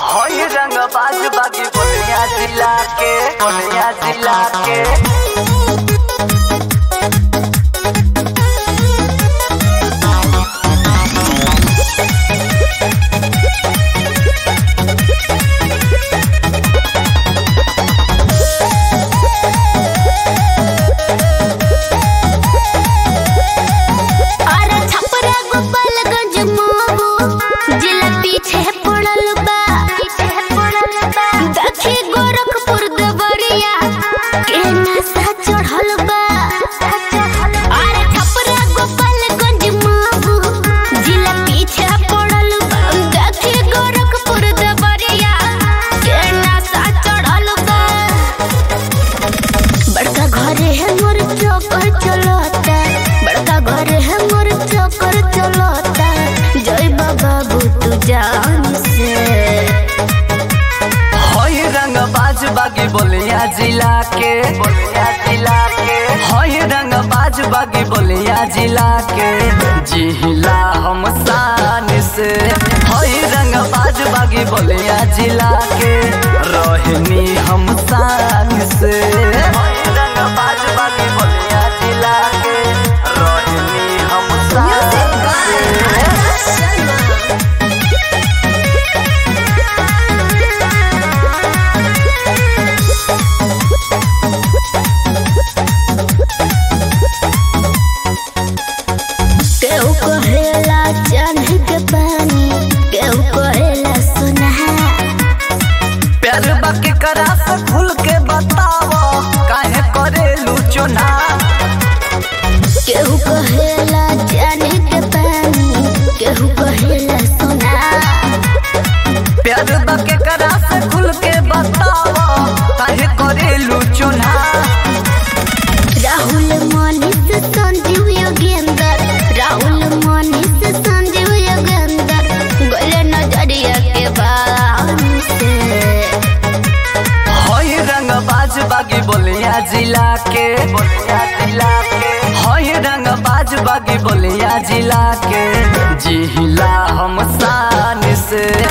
हई रंग बाज बागी बोलिया जिला के बोलिया जिला के अरे छपरा गोपालगंज मोबो जिला पीछे पड़ल बा दक्षी गोरखपुर देवरिया के नशा चढ़ल बा अरे छपरा गोपालगंज मोबो जिला पीछे पड़ल बा दक्षी गोरखपुर देवरिया के नशा चढ़ल बा बड़का घर है मोर चौकर चलता बड़का घर है मोर चौकर चलता जय बाबा तू जान से हई रंग बाज बागी बोलिया जिला के बोलिया जिला के हई रंग बाज बागी बोलिया जिला के जिला हम शान से हई रंग बाज बागी बोलिया जिला के रोहिणी हम शान से हई रंग बाज बागी बोलिया जिला के रोहिणी हम शान से केहू कहेला चांदी के पानी केहू कहेला सोना प्यार बाकी करा से खुल के बताओ काहे करेलू चुना केहू कहेला चांदी के पानी केहू कहेला सोना प्यार बाकी करा से खुल के बताओ काहे करेलू चुना राहुल मनीष संजीव योगेंद्र राहुल मनीष संजीव योगेंद्र गोले नजरिया के बाम से हई रंग बाज बागी बोलिया जिला के बोलिया जिला के हई रंग बाज बागी बोलिया जिला के जिला हम शान से